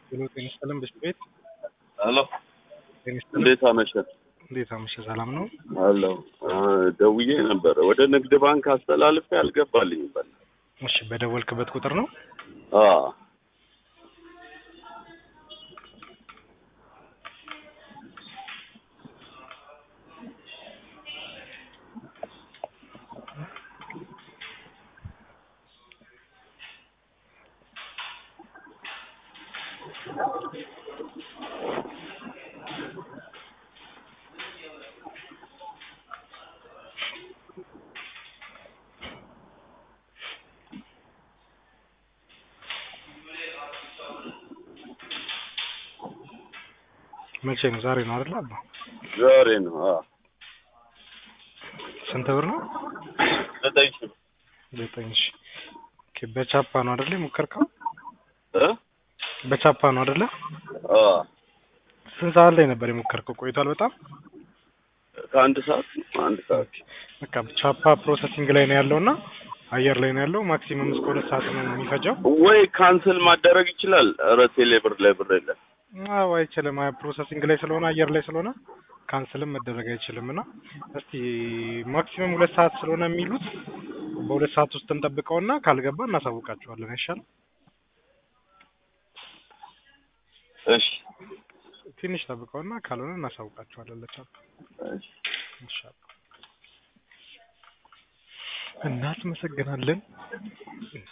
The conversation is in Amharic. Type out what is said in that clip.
ሄሎ ጤና ይስጥልን ብስት ቤት ሄሎ ጤና ይስጥልን። እንዴት አመሸት? እንዴት አመሸ? ሰላም ነው? ሄሎ ደውዬ ነበረ ወደ ንግድ ባንክ አስተላልፌ አልገባልኝ በል እሺ፣ በደወልክበት ቁጥር ነው? አዎ መቼ ነው? ዛሬ ነው አይደል? አባ ዛሬ ነው። አዎ ስንት ብር ነው? ዘጠኝ ሺህ ዘጠኝ ሺ ኦኬ። በቻፓ ነው አይደል የሞከርከው? እ በቻፓ ነው አይደለ? አዎ ስንት ሰዓት ላይ ነበር የሞከርከው? ቆይቷል በጣም ከአንድ ሰዓት አንድ ሰዓት በቃ ቻፓ ፕሮሰሲንግ ላይ ነው ያለውና አየር ላይ ነው ያለው። ማክሲመም እስከ ሁለት ሰዓት ነው የሚፈጀው። ወይ ካንስል ማደረግ ይችላል። ኧረ ቴሌ ብር ላይ ብር የለም። አዎ አይችልም። አይ ፕሮሰሲንግ ላይ ስለሆነ አየር ላይ ስለሆነ ካንስልም መደረግ አይችልም። እና እስቲ ማክሲመም ሁለት ሰዓት ስለሆነ የሚሉት በሁለት ሰዓት ውስጥ እንጠብቀውና ካልገባ እናሳውቃቸዋለን። አይሻልም? እሺ ትንሽ ጠብቀውና ካልሆነ እናሳውቃቸዋለን ለቻፓ እሺ ኢንሻአላህ። እናመሰግናለን።